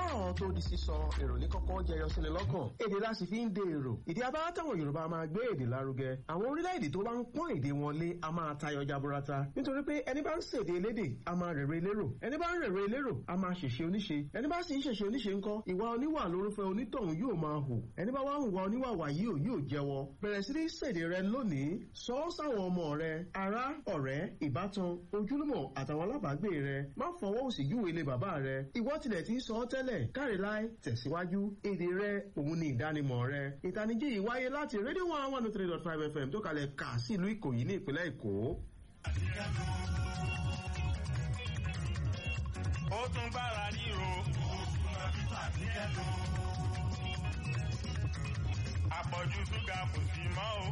kọ́rọ̀ tó di sísọ èrò ní kọ́kọ́ jẹyọ síni lọ́kàn èdè la sì fi ń de èrò ìdí abá táwọn yorùbá máa gbé èdè lárugẹ àwọn orílẹ̀-èdè tó bá ń pọ́n èdè wọn lé a máa tayọ jaburata nítorí pé ẹni bá ń ṣèdè elédè a máa rèrè elérò ẹni bá ń rèrè elérò a máa ṣèṣe oníṣe ẹni bá sì ń ṣèṣe oníṣe ńkọ́ ìwà oníwà lórúfẹ́ onítọ̀hún yóò máa hù ẹni bá wá ń wà oníwà wà yìí ò yóò jẹ́wọ́ bẹ̀rẹ̀ sí ní ṣèdè rẹ lónìí sọ ọ́ sáwọn ọmọ rẹ ará ọ̀rẹ́ ìbátan ojúlùmọ̀ àtàwọn alábàágbé rẹ má fọwọ́ òsì júwe ilé bàbá rẹ ìwọ tilẹ̀ ti ń sọ ọ́ tẹ́lẹ̀ káre láì tẹ̀síwájú èdè rẹ òun ni ìdánimọ̀ rẹ ìtanijí yìí wáyé láti rédíò one one three dot five fm tó kalẹ̀ kà sí ìlú ìkòyí ní ìpínlẹ̀ èkó. ó tún bára ríro. àpọ̀jù ṣúgà kò sí mọ́ o.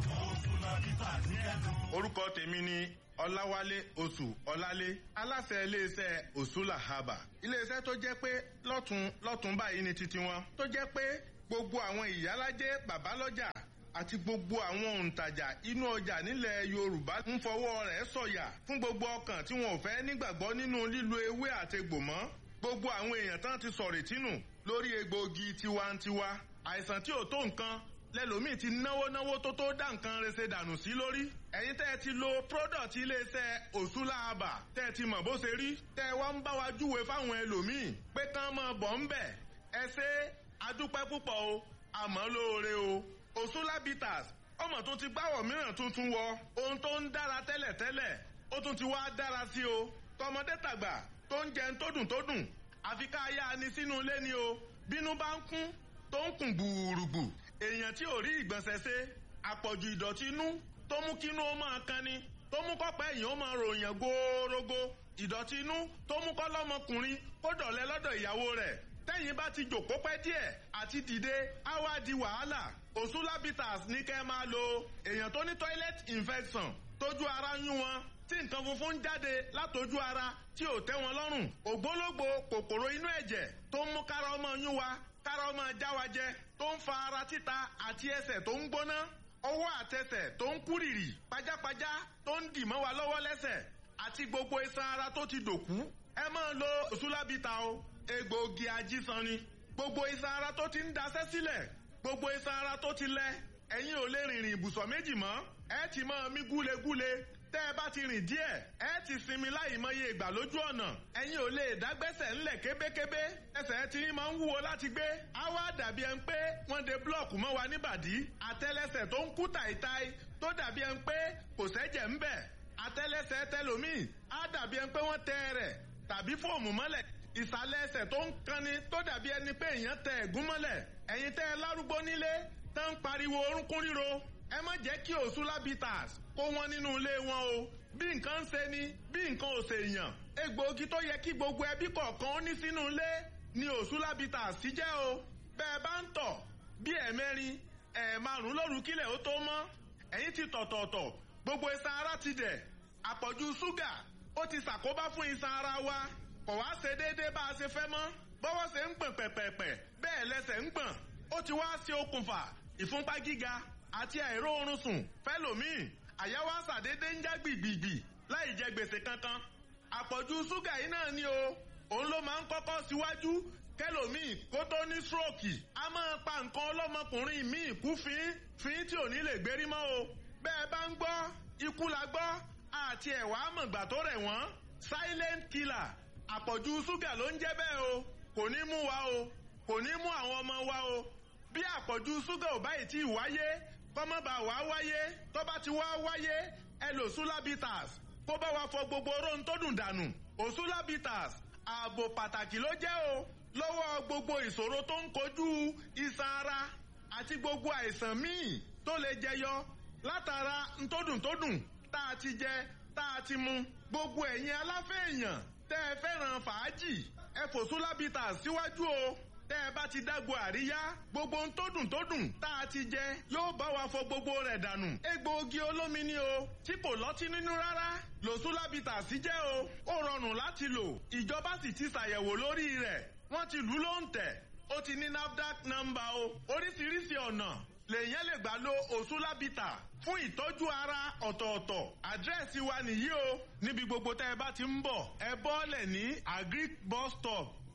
orúkọ tèmi ni ọláwálé oṣù ọlálé aláṣẹ iléeṣẹ́ òṣùlà haba iléeṣẹ́ tó jẹ́ pé lọ́tún lọ́tún báyìí ni titi wọn tó jẹ́ pé gbogbo àwọn ìyálájẹ́ bàbálọ́jà àti gbogbo àwọn òǹtajà inú ọjà nílẹ̀ yorùbá ń fọwọ́ rẹ̀ sọ̀yà fún gbogbo ọkàn tí wọn ò fẹ́ nígbàgbọ́ nínú lílo ewé àtegbò mọ́ gbogbo àwọn èèyàn tán ti sọ̀rọ̀ tínú lórí egbòogi tiwantiwa àìsàn tí ò tó nǹkan lẹ́lòmíì ti náwó náwó tó tó dá nǹkan rese dànù sí lórí ẹ̀yin tẹ́ ẹ ti lo product iléeṣẹ́ òṣùlàbà tẹ́ ẹ ti mọ̀ bó ṣe rí tẹ́ ẹ wá ń bá wa júwe fáwọn ẹlòmíì pé kán mọ̀ bọ̀ ń bẹ̀ ẹ ṣe adúpẹ́ púpọ̀ o àmọ́ lóore o òṣùlàbìtàs ọmọ tó ti gbáwọ̀ mìíràn tuntun wọ ohun tó ń dára tẹ́lẹ̀tẹ́lẹ̀ ó tún ti wá dára sí o tọmọdé tàgbà tó ń jẹun tó dùn tó dùn àfi ká yá ni sínú ilé ni o bínú bá ń kún tó ń kùn gbùrùgbù èèyàn tí ò rí ìgbọ̀nsẹ̀ ṣe àpọ̀jù ìdọ̀tí inú tó mú kínú ó máa kan ni tó mú kọ́pẹ́ èèyàn ó máa ròyìn góórógó ìdọ̀tí inú tó mú kọ́ lọ́mọkùnrin kó dọ̀lẹ́ lọ́dọ̀ ìyàwó rẹ̀ tẹ́yìn bá ti jòkó pẹ́ díẹ̀ àti dìde á wá di wàhálà òṣùlábìtàs ní kẹ́ máa lo èèyàn tó ní toilet infection tójú ara yún wọn tí nǹkan funfun ń jáde látojú ara tí ò tẹ́ wọn lọ́rùn ògbólógbò kòkòrò inú ẹ̀jẹ̀ tó ń mú kára ọmọ yún wa kára ọmọ jáwájẹ tó ń fa ara títa àti ẹsẹ̀ tó ń gbóná ọwọ́ àtẹsẹ̀ tó ń kúrìrì pajápajá tó ń dì mọ́ wa lọ́wọ́ lẹ́sẹ̀ àti gbogbo iṣan ara tó ti dòkú ẹ máa lo òṣùlábìtà o egbòogi ajísan ni gbogbo iṣan ara tó ti ń daṣẹ́ sílẹ̀ gbogbo iṣan ara tó ti lẹ ẹ̀yin ò lè rìnrìn ibùsọ̀ méjì mọ́ ẹ ti máa mí gúlegúle tẹ́ ẹ bá ti rìn díẹ̀ ẹ ti sinmi láì mọye ìgbà lójú ọ̀nà ẹ̀yin ò lè dágbẹ́sẹ̀ ńlẹ̀ kébékébé ẹsẹ̀ tí máa ń wúwo láti gbé á wá dàbí ẹni pé wọ́n de búlọ̀kù mọ́ wa níbàdí àtẹ́lẹsẹ̀ tó ń kú tàìtàì tó dàbí ẹni pé kò sẹ́jẹ̀ ń bẹ̀ àtẹ́lẹsẹ̀ tẹlòmíì á dàbí ẹni pé wọ́n tẹ rẹ̀ tàbí fóòmù mọ́lẹ̀ ìsàlẹ̀ ẹsẹ̀ tó ń kanni tó dàbí ẹni pé èèyàn tẹ ẹ̀gún mọ́lẹ̀ ẹ̀yin tẹ́ ẹ lárúgbó nílé tó ń pariwo orúnkún ríro ẹ má jẹ́ kí òṣùlábìtàs kó wọn nínú ilé wọn o bí nǹkan ń ṣe ni bí nǹkan ò ṣe yàn egbòogi tó yẹ kí gbogbo ẹbí kọ̀ọ̀kan ó ní sínú ilé ni òṣùlábìtàs ti jẹ́ o bẹ́ẹ̀ bá ń tọ̀ bí ẹ̀mẹ́rin ẹ̀ẹ̀márùn lóru kílẹ̀ ó tó mọ́ ẹ̀yin ti tọ̀tọ̀ọ̀tọ̀ gbogbo iṣan ara ti dẹ̀ àpọ̀jù ṣúgà ó ti ṣàkóbá fún iṣan ara wa kò wá ṣe déédéé bá a ṣe fẹ́ mọ́ bọ́wọ́ ṣe ń gbọ̀n pẹ̀pẹ̀pẹ̀ bẹ́ẹ̀ lẹ́sẹ̀ ń gbọ̀n ó ti wá ṣe okùnfà ìfúnpá gíga àti àìró oorun sùn fẹ́lòmíì àyẹ̀wò àṣàdédé ń já gbìgbìgbì láì jẹ gbèsè kankan àpọ̀jù ṣúgà yìí náà ni o òun ló máa ń kọ́kọ́ síwájú kẹlòmíì kó tó ní stroke a máa pa nǹkan ọlọ́mọkùnrin míì kú fín fín tí ò ní lè gbérí mọ́ o bẹ́ẹ̀ bá ń gbọ́ ikú la gbọ́ àti ẹ̀wà àmọ̀gbà tó rẹ̀ wọ́n silent killer àpọ̀jù ṣúgà ló ń jẹ́ bẹ́ẹ̀ o kò ní mú wa o kò ní mú àwọn ọmọ wa o bí àpọ̀jù ṣúgà ò báyìí tí ì wáyé kọ́mọ́bà wá wáyé tó bá ti wá wáyé ẹ lò sulabitas kó bá wa fọ gbogbo oró tó dùn dànù òsulabitas ààbò pàtàkì ló jẹ́ o lọ́wọ́ gbogbo ìṣòro tó ń kojú iṣan ara àti gbogbo àìsàn míì tó lè jẹyọ látara ntódùntódùn tá a ti jẹ tá a ti mu gbogbo ẹ̀yin aláfẹ́ èèyàn tẹ́ ẹ fẹ́ràn fàájì ẹ fò sulabitas síwájú o tẹ́ ẹ bá ti dágbo àríyá gbogbo ohun tó dùn tó dùn tá a ti jẹ yóò bá wa fọ gbogbo rẹ̀ dànù. egbòogi olómi ni o tí kò lọ́tí nínú rárá lòsúlábìtà sí jẹ́ o ó rọrùn láti lò ìjọba sì ti ṣàyẹ̀wò lórí rẹ̀ wọ́n ti lù ú ló ń tẹ̀ ó ti ní nafdac nọ́mbà o oríṣiríṣi ọ̀nà lèyàn lè gbà lo òsúlábìtà fún ìtọ́jú ara ọ̀tọ̀ọ̀tọ̀ àdírẹ́sì wa nìyí o níbi gbogbo tẹ́ ẹ bá ti ń bọ̀ ẹ bọ́ọ̀lẹ̀ ní agric bus stop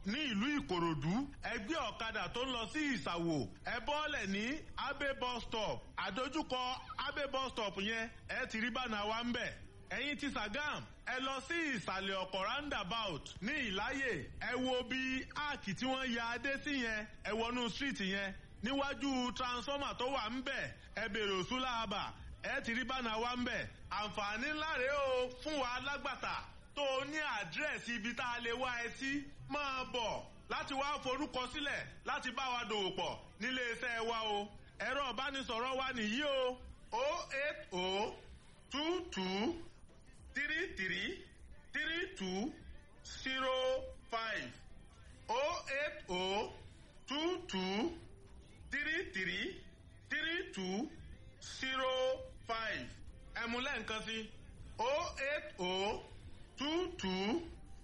ní ìlú ìkòròdú ẹgbẹ́ ọ̀kadà tó ń lọ sí ìsàwò ẹ bọ́ọ̀lẹ̀ ní abe bus stop àdójúkọ abe bus stop yẹn ẹ ti rí bánà wa ń bẹ̀ ẹ̀yin ti Sàgám ẹ lọ sí ìsàlẹ̀ ọ̀kọ̀ roundabout ní ìláyè ẹ wo bí áàkì tí wọ́n ya adé sí yẹn ẹ wọnú street yẹn níwájú transformer tó wà ń bẹ̀ ẹ bèrè òsúlà àbà ẹ ti rí bánà wa ń bẹ̀ àǹfààní ńlá rèé o fún wa alágbàtà tó o ní àdírẹ́sì ibi tá a lè wá ẹ sí máa bọ̀ láti wá forúkọ sílẹ̀ láti bá wa dòwò pọ̀ nílé iṣẹ́ wa o ẹ̀rọ ìbánisọ̀rọ̀ wa nìyí o o eight o two two three three three two zero five o eight o two two three three three two zero five ẹ̀múlẹ̀ nǹkan sí o eight o two two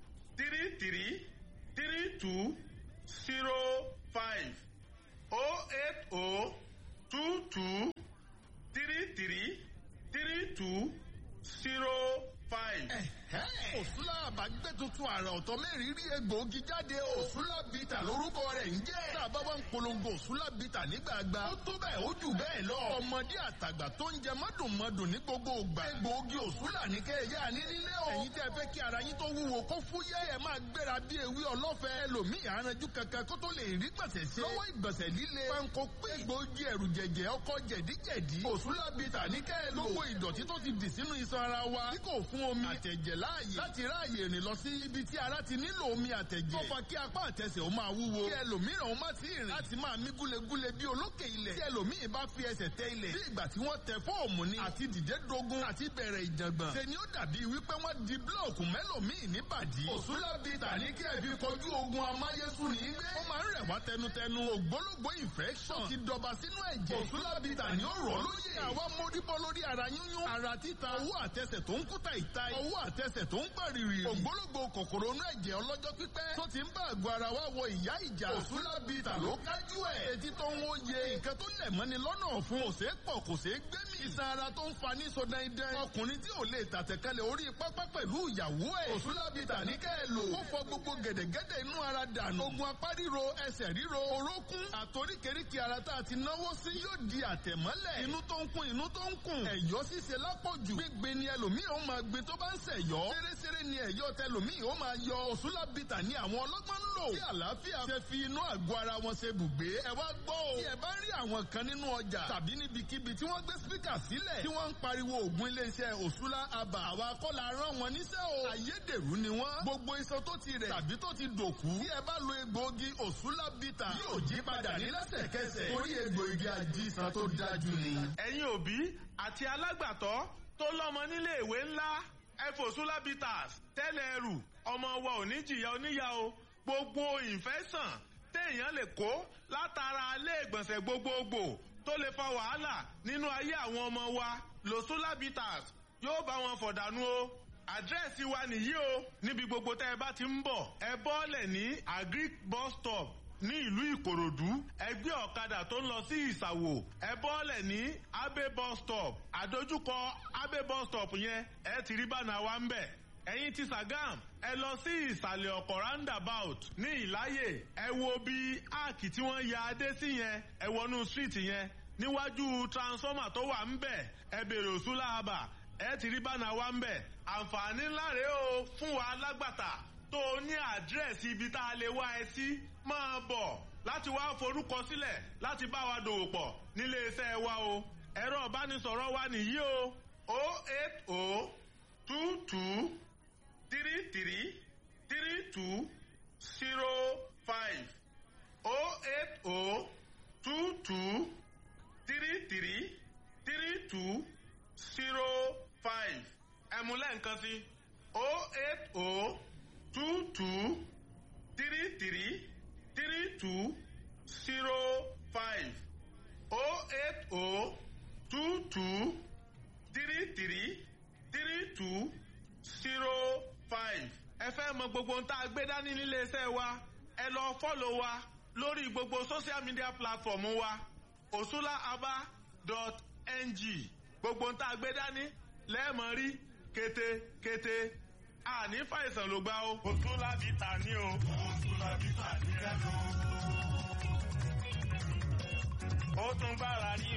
three three three two zero five o eight o two two three three three two zero five. òsúlà àbágbé tuntun àrà ọ̀tọ̀ mẹ́rin rí egbòogi jáde o. òsúlà bìtà lórúkọ rẹ̀ ń jẹ́. tá a bá wá ń polongo òsúlà bìtà nígbàgbà. ó tó bẹ́ẹ̀ ó jù bẹ́ẹ̀ lọ. ọmọdé àtàgbà tó ń jẹ mọ́dùnmọ́dùn ní gbogbo ògbà. egbòogi òsúlà ní kẹ́ ẹ yá ní nílé o. ẹ̀yin tẹ́ fẹ́ kí ara yín tó wúwo kó fúyẹ́ ẹ máa gbéra bí ewé ọlọ́fẹ́. ẹlòmíì àrànjú kankan kó tó lè rí gbọ̀nsẹ̀ ṣe. lọ́wọ́ ìgbọ̀nsẹ̀ líle. panko pé egbòogi ẹ̀rù jẹ̀jẹ̀ ọkọ̀ jẹ̀díjẹ̀dí. òsúlà bìtà ní kẹ́ ẹ lò. gbogbo ìdọ̀tí tó ti dì sínú iṣan ara wa. tí kò fún omi àtẹ̀jẹ̀ láàyè láti ráàyè rìn lọ sí ibi tí ara ti nílò omi àtẹ̀jẹ̀. tó fa kí apá àtẹsẹ̀ ó máa wúwo. kí ẹlòmíràn ó má ti rìn láti máa mí gúlegúle bí olókè ilẹ̀. tí ẹlòmíì bá fi ẹsẹ̀ tẹ ilẹ̀. bí ìgbà tí wọ́n tẹ fóòmù ni. àti dìde dogun àti bẹ̀rẹ̀ ìjàngbọ̀n. ṣe ni ó dàbí wípé wọ́n di búlọ̀kù mẹ́lòmíì níbàdí. òṣùlá bíi tàní kí ẹ fi kọjú ogun amáyésùn ní gbé. ó máa ń rẹ̀ wá tẹnutẹnu ògbólógbó infection. ti dọba sínú ẹ̀jẹ̀. òṣùlá bíi tàní ó rọ̀ lóye. àwa móríbọ́ lórí ara yúnyún. ara títa owó àtẹsẹ̀ tó ń kúta ìta. owó àtẹsẹ̀ tó ń pàrìrì. ògbólógbò kòkòrò inú ẹ̀jẹ̀ ọlọ́jọ́ pípẹ́. tó ti ń bá àgọ́ ara wa wọ ìyá ìjà. òṣùlá bíi tà ló kájú ẹ̀. etí tó ń wòye. nǹkan tó lẹ̀ mọ́ni lọ́nà ọ̀fun. kò ṣeé pọ̀ kò ṣeé gbé mi. iṣan ara tó ń fa ní so dandan. ọkùnrin tí ò lè tàtẹ̀kálẹ̀ orí pápá pẹ̀lú ìyàwó ẹ̀. òṣùlá bíi tà ní kẹ́ ẹ lò. ó fọ gbogbo gẹ̀dẹ̀gẹ̀dẹ̀ inú ara dànù. ogun apá ríro ẹsẹ̀ ríro orókún. àtoríkèríkè ara tá a ti náwó sí yóò di àtẹ̀mọ́lẹ̀. inú tó ń kún inú tó ń kún. ẹ̀yọ́ ṣíṣe lápọ̀jù. gbígbé ni ẹlòmíì ó máa gbé tó bá ń ṣẹ̀yọ́. ṣeréṣeré ni ẹ̀yọ́ tẹlòmíì ó máa yọ òṣùlá bìtà ní àwọn ọlọ́gbọ́n ń lò. tí àlàáfíà ṣe fi inú àgọ́ ara wọn ṣe bùgbé. ẹ wá gbọ́ o. tí ẹ bá rí àwọn kan nínú ọjà tàbí níbikíbi tí wọ́n gbé spíkà sílẹ̀ tí wọ́n ń pariwo ògùn iléeṣẹ́ òṣùlá àbà àwa kọ́la rán wọn níṣẹ́ o. àyédèrú ni wọ́n. gbogbo iṣan tó ti rẹ̀ tàbí tó ti dòkú. tí ẹ bá lo egbòogi òṣùlá bìtà yóò jí padà ní lẹ́sẹ̀kẹsẹ̀. torí egbòogi àjíṣan tó dájú ni. ẹ̀yin òbí àti alágbàtọ́ tó lọ́mọ nílé ìwé ńlá ẹfòsúlá bitters tẹ́lẹ̀ ẹrù ọmọ wa ò ní jìyà oníyà o gbogbo ìfẹ́sàn téèyàn lè kó látara ilé ìgbọ̀nsẹ̀ gbogbogbò tó lè fa wàhálà nínú ayé àwọn ọmọ wa lòsúlá bitters yóò bá wọn fọ̀dànù o àdírẹ́sì wa nìyí o níbi gbogbo tẹ́ ẹ bá ti ń bọ̀ ẹ bọ́ọ̀lẹ̀ ní agric bus stop ní ìlú ìkòròdú ẹgbẹ́ ọ̀kadà tó ń lọ sí ìsàwò ẹ bọ́ọ̀lẹ̀ ní abe bus stop àdójúkọ abe bus stop yẹn ẹ ti rí bánà wa ń bẹ̀ ẹ̀yin ti Sàgám ẹ lọ sí ìsàlẹ̀ ọ̀kọ̀ roundabout ní ìláyè ẹ wo bí áàkì tí wọ́n ya adé sí yẹn ẹ wọnú street yẹn níwájú transformer tó wà ń bẹ̀ ẹ bèrè òsúlà àbà ẹ ti rí bánà wa ń bẹ̀ àǹfààní ńlá rèé o fún wa alágbàtà tó o ní àdírẹ́sì ibi tá a lè wá ẹ sí máa bọ̀ láti wá forúkọ sílẹ̀ láti bá wa dòwò pọ̀ nílé iṣẹ́ wa o ẹ̀rọ ìbánisọ̀rọ̀ wa nìyí o o eight o two two three three three two zero five o eight o two two three three three two zero five ẹ̀múlẹ̀ nǹkan sí o eight o two two three three three two zero five o eight o two two three three three two zero five. ẹ fẹ́ mọ gbogbo ohun tá a gbé dání nílé iṣẹ́ wa ẹ lọ fọ́lọ̀ wa lórí gbogbo social media platform wa osulaaba.ng gbogbo ohun tá a gbé dání lẹ́ẹ̀mọ́ rí kété kété àní fàìsàn ló gbá o. òtún láti tà ní o. ó tún gbára rí